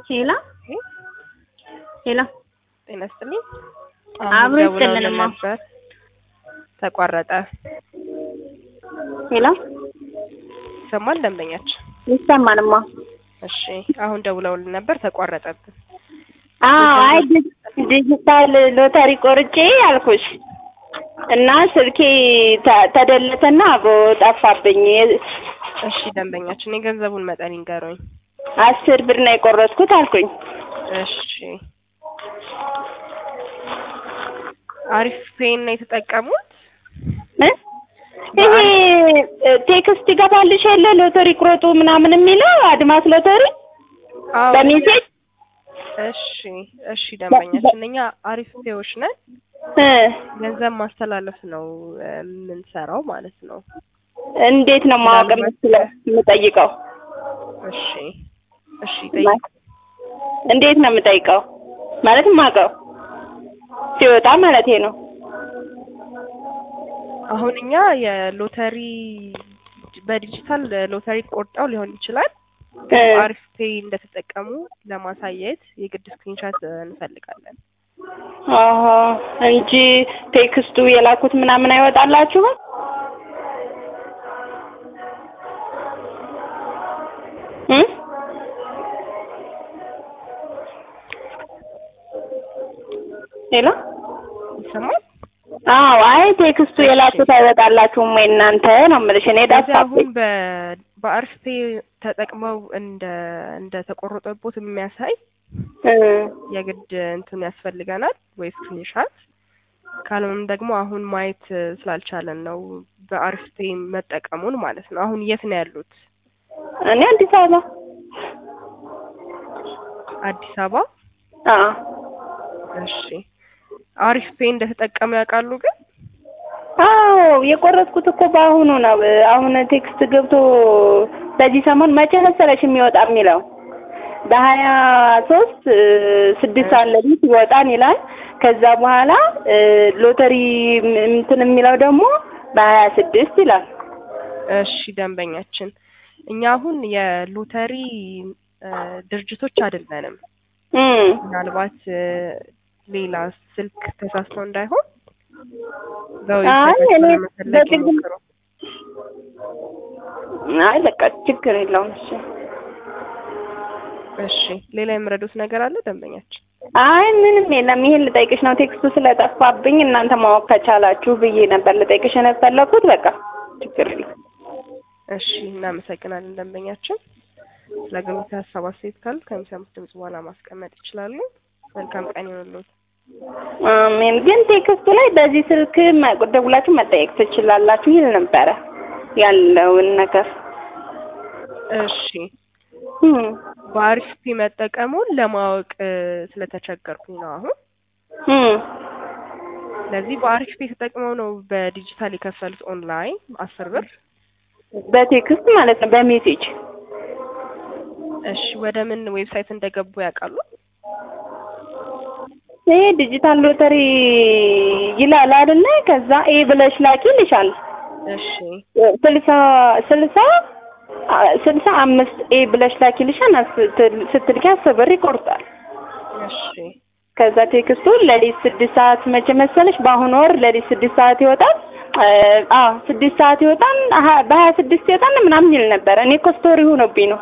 ሄላ ሄላ ጤና ይስጥልኝ። አብሮ ደውለውልን ይስጥልንማ። ነበር ተቋረጠ። ሄላ ይሰማል ደንበኛችን? ይሰማንማ። እሺ አሁን ደውለውልን ነበር ተቋረጠብን። አዎ አይ ዲ- ዲጂታል ሎተሪ ቆርጬ አልኩሽ እና ስልኬ ተ- ተደለተና አብሮ ጠፋብኝ። እሺ ደንበኛችን የገንዘቡን መጠን ይንገሩኝ። አስር ብር ነው የቆረጥኩት አልኩኝ። እሺ አሪፍ ፔን ነው የተጠቀሙት? እ? ይሄ እ, ቴክስት ይገባልሽ የለ ሎተሪ ቁረጡ ምናምን የሚለው አድማስ ሎተሪ አዎ። በሜሴጅ እሺ እሺ ደንበኛችን እኛ አሪፍ ፔዎች ነን። እ፣ ገንዘብ ማስተላለፍ ነው እ, የምንሰራው ማለት ነው። እንዴት ነው ማወቅ የምችለው የምጠይቀው? እሺ እሺ ጠይቁ። እንዴት ነው የምጠይቀው? ማለት የማውቀው ሲወጣ ማለት ነው። አሁን እኛ የሎተሪ በዲጂታል ሎተሪ ቆርጠው ሊሆን ይችላል። እ፣ አሪፍ ፔይ እንደተጠቀሙ ለማሳየት የግድ ስክሪንሻት እንፈልጋለን። አሀ እንጂ ቴክስቱ የላኩት ምናምን አይወጣላችሁም? እ? ሄሎ ይሰማል? አዎ፣ አይ ቴክስቱ የላኩት አይወጣላችሁም ወይ እናንተ ነው የምልሽ። እኔ ስለዚህ አሁን ጠፋብኝ። በ በአሪፍ ፔይ ተጠቅመው እንደ እንደ ተቆረጠቦት የሚያሳይ እ፣ የግድ እንትን ያስፈልገናል ወይ ስክሪንሻት። ካልሆነም ደግሞ አሁን ማየት ስላልቻለን ነው በአሪፍ ፔይ መጠቀሙን ማለት ነው። አሁን የት ነው ያሉት? እኔ አዲስ አበባ አዲስ አበባ። አዎ እሺ አሪፍ ፔይ እንደተጠቀሙ ያውቃሉ ግን? አዎ የቆረጥኩት እኮ በአሁኑ ነው። አሁን ቴክስት ገብቶ በዚህ ሰሞን መቼ መሰለሽ የሚወጣ የሚለው በሀያ ሶስት ስድስት ሰዓት ሌሊት ይወጣን ይላል። ከዛ በኋላ እ፣ ሎተሪ ም- እንትን የሚለው ደግሞ በሀያ ስድስት ይላል። እሺ ደንበኛችን፣ እኛ አሁን የሎተሪ እ፣ ድርጅቶች አይደለንም። እም፣ ምናልባት እ፣ ሌላ ስልክ ተሳስተው እንዳይሆን አይ በዌብሳይታችን እኔ ለመፈለግ በግል ይሞክሩ። አይ በቃ ችግር የለውም። እሺ እሺ ሌላ የምረዱት ነገር አለ ደንበኛችን? አይ ምንም የለም። ይሄን ልጠይቅሽ ነው ቴክስቱ ስለጠፋብኝ እናንተ ማወቅ ከቻላችሁ ብዬ ነበር ልጠይቅሽ የፈለኩት። በቃ ችግር የለም። እሺ እናመሰግናለን ደንበኛችን። ስለ አገልግሎት ሀሳብ አስተያየት ካሉ ከሚሰሙት ድምጽ በኋላ ማስቀመጥ ይችላሉ። መልካም ቀን ይሁንልዎት። አሜን። ግን ቴክስቱ ላይ በዚህ ስልክ መ- ደውላችሁ መጠየቅ ትችላላችሁ ይል ነበረ ያለውን ነገር። እሺ እም፣ በአሪፍ ፒ መጠቀሙን ለማወቅ እ፣ ስለተቸገርኩኝ ነው አሁን። እም። ስለዚህ በአሪፍ ፒ ተጠቅመው ነው በዲጂታል የከፈሉት ኦንላይን አስር ብር። በቴክስት ማለት ነው በሜሴጅ እሺ ወደ ምን ዌብሳይት እንደገቡ ያውቃሉ? ይሄ ዲጂታል ሎተሪ ይላል አይደለ? ከዛ ኤ ብለሽ ላኪ ይልሻል። እሺ ስልሳ ስልሳ አ- ስልሳ አምስት ኤ ብለሽ ላኪ ይልሻል። ስትል- ስትልኪ አስር ብር ይቆርጣል። እሺ ከዛ ቴክስቱ ለሊት ስድስት ሰዓት መቼ መሰለሽ? በአሁኑ ወር ለሊት ስድስት ሰዓት ይወጣል። አዎ ስድስት ሰዓት ይወጣል። አሀ- በሀያ ስድስት ይወጣል ምናምን ይል ነበረ። እኔ እኮ ስቶሪ ሆኖብኝ ነው።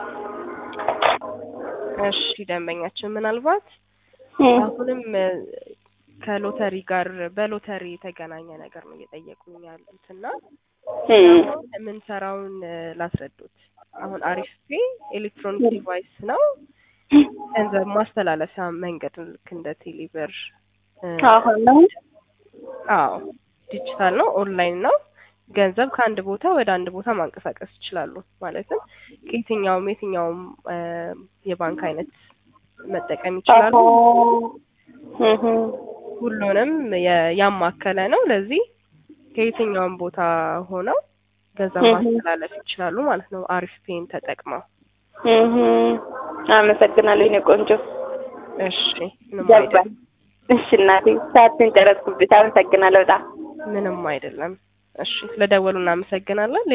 እሺ ደንበኛችን ምናልባት እም። አሁንም እ፣ ከሎተሪ ጋር በሎተሪ የተገናኘ ነገር ነው እየጠየቁኝ ያሉት እና እም። የምንሰራውን እ፣ ላስረዱት። አሁን አሪፍ ፔ ኤሌክትሮኒክ ዲቫይስ ነው። ገንዘብ ማስተላለፊያ መንገድ ልክ እንደ ቴሌብር እ፣ አሁን ነው አዎ ዲጂታል ነው፣ ኦንላይን ነው። ገንዘብ ከአንድ ቦታ ወደ አንድ ቦታ ማንቀሳቀስ ይችላሉ። ማለትም ከየትኛውም የትኛውም እ፣ የባንክ አይነት መጠቀም ይችላሉ። እህ ሁሉንም የ- ያማከለ ነው። ለዚህ ከየትኛውም ቦታ ሆነው ገንዘብ እህ። ማስተላለፍ ይችላሉ ማለት ነው። አሪፍ ፔን ተጠቅመው። እህ አመሰግናለሁ የእኔ ቆንጆ። እሺ ምንም ገባኝ። አይደለም፣ እሺ እናቴ ሰዓትን ጨረስኩብሽ። አመሰግናለሁ በጣም ምንም አይደለም። እሺ ስለደወሉ እናመሰግናለን።